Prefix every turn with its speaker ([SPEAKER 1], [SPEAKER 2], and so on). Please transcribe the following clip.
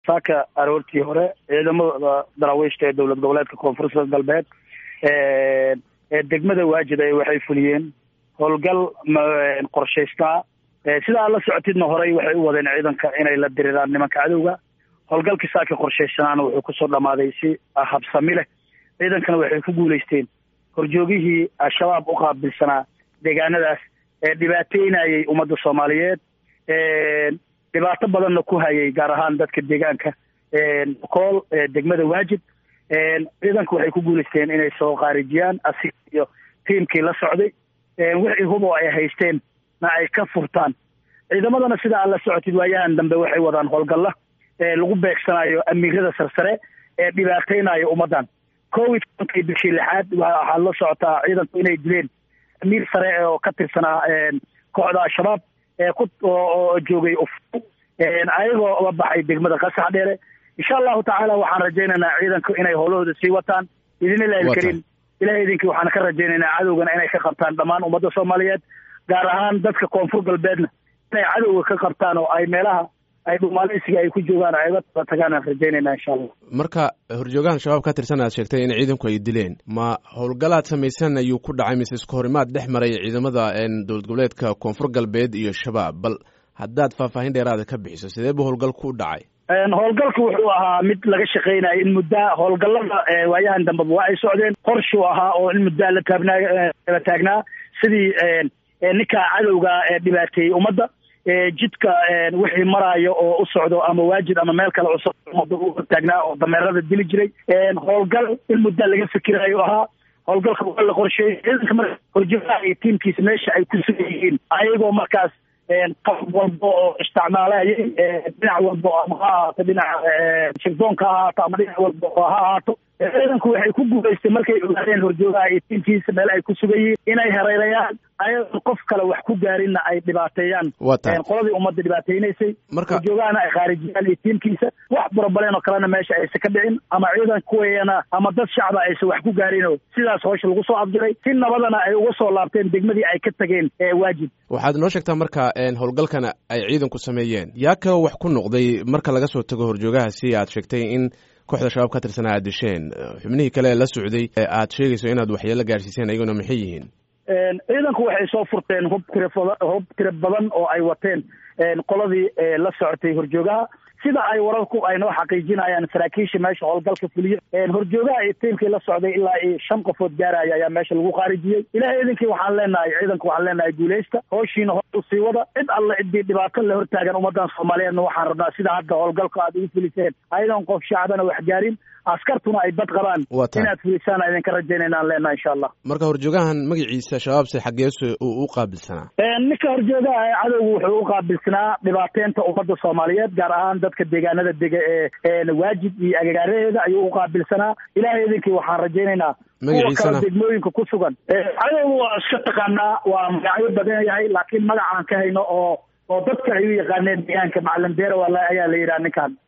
[SPEAKER 1] saaka aroortii hore ciidamada daraawiishta ee dowlad goboleedka koonfurta galbeed ee degmada waajid ay waxay fuliyeen howlgal qorshaystaa sidaa la socotidna horey waxay u wadeen ciidanka inay la diriraan nimanka cadowga howlgalkii saaka qorshaysanaana wuxuu kusoo dhamaaday si habsami leh ciidankana waxay ku guulaysteen horjoogihii al-shabaab u qaabilsanaa deegaanadaas ee dhibaateynayay ummadda soomaaliyeed dhibaato badanna ku hayay gaar ahaan dadka deegaanka kool degmada waajid ciidanka waxay ku guulaysteen inay soo khaarijiyaan asig iyo tiimkii la socday wixii hubo ay haysteen na ay ka furtaan ciidamadana sidaa la socotid waayahan dambe waxay wadaan howlgalla lagu beegsanayo amiirada sarsare ee dhibaateynayo ummaddan covid tobankii bishii lixaad waxaad la socotaa ciidanku inay dileen amiir sare oo ka tirsanaa kooxda al-shabaab oo joogay ayagoo uga baxay degmada qasax dheere insha allahu tacaala waxaan rajaynaynaa ciidanku inay howlahooda sii wataan idinilahi ilkarim ilahay idinkii waxaan ka rajaynaynaa cadowgana inay ka qabtaan dhammaan ummadda soomaaliyeed gaar ahaan dadka koonfur galbeedna inay cadowga ka qabtaan oo ay meelaha ay dhumaaleysiga ay ku joogaan ay uga taba tagaan aan rajaynayna insha allah
[SPEAKER 2] marka horjoogahan shabaab ka tirsan aad sheegtay in ciidanku ay dileen ma howlgalaad samaysan ayuu ku dhacay mise isku horimaad dhex maray ciidamada dowlad goboleedka koonfur galbeed iyo shabaab bal haddaad faahfaahin dheeraada ka bixiso sidee bu howlgalku u dhacay
[SPEAKER 1] howlgalku wuxuu ahaa mid laga shaqeynayo in muddaa howlgallada waayahan dambeba waa ay socdeen qorshuu ahaa oo in muddaa la taabnaa la taagnaa sidii ninka cadowga dhibaateeyey ummadda jidka wixii maraayo oo u socdo ama waajid ama meel kale cusub ummadda u taagnaa oo dameerada dili jiray howlgal in muddaa laga fikirayo ahaa howlgalka waa la qorsheeyey ciidanka marka horjoogaha iyo tiimkiisa meesha ay ku sugan yihiin ayagoo markaas qalab walba oo isticmaalayay dhinac walba ama ha ahaato dhinaca shirdoonka ha ahaato ama dhinac walba oo ha ahaato ciidanku waxay ku guulaystay markay ogaadeen horjoogaha iyo tiimkiisa meel ay ku sugan yihiin inay hareerayaan ayadoo qof kale wax ku gaarinna ay dhibaateeyaan qoladii ummadda dhibaateynaysay horjoogahana ay khaarijiyaan iyo tiimkiisa wax burabaleen oo kalena meesha aysan ka dhicin ama ciidan kuweena ama dad shacba aysan wax ku gaarinoo sidaas howsha lagu soo afjiray si nabadana ay uga soo laabteen degmadii ay ka tageen waajib
[SPEAKER 2] waxaad noo sheegtaa marka howlgalkana ay ciidanku sameeyeen yaa ka wax ku noqday marka laga soo tago horjoogahaasi aad sheegtay in kooxda shabaab ka tirsanaa aad disheen xubnihii kale la socday aad sheegayso inaad waxyeelo gaarsiiseen ayaguna maxay yihiin
[SPEAKER 1] ciidanku waxay soo furteen hub tira hub tira badan oo ay wateen qoladii la socotay horjoogaha sida ay wararku ay noo xaqiijinayaan saraakiisha meesha howlgalka fuliya horjoogaha iyo tiimkii la socday ilaa iyo shan qofood gaaraya ayaa meesha lagu khaarijiyey ilahay idinkii waxaan leenahay ciidanku waxaan leenahay guuleysta hooshiina hor usii wada cid alle ciddii dhibaato la hortaagan ummadan soomaaliyeedna waxaan rabnaa sida hadda howlgalka aad ugu fuliseen ayadoon qof shacbana wax gaarin askartuna ay bad qabaan inaad fulisaan idinka rajaynaynaan leenahay insha allah
[SPEAKER 2] marka horjoogahan magaciisa shabaabse xaggeesu uu u qaabilsanaa
[SPEAKER 1] ninka horjoogaha ee cadowgu wuxuu u qaabilsanaa dhibaateynta ummadda soomaaliyeed gaar ahaan dadka deegaanada dega ee waajid iyo agagaaraheeda ayuu u qaabilsanaa ilahay idinkii waxaan rajaynaynaa kuwa kale degmooyinka ku sugan cadowgu waa iska taqaanaa waa magacyo badan yahay laakiin magacaan ka hayno oo oo dadka ay u yaqaaneen deegaanka macalin deera ayaa la yidhaha ninkan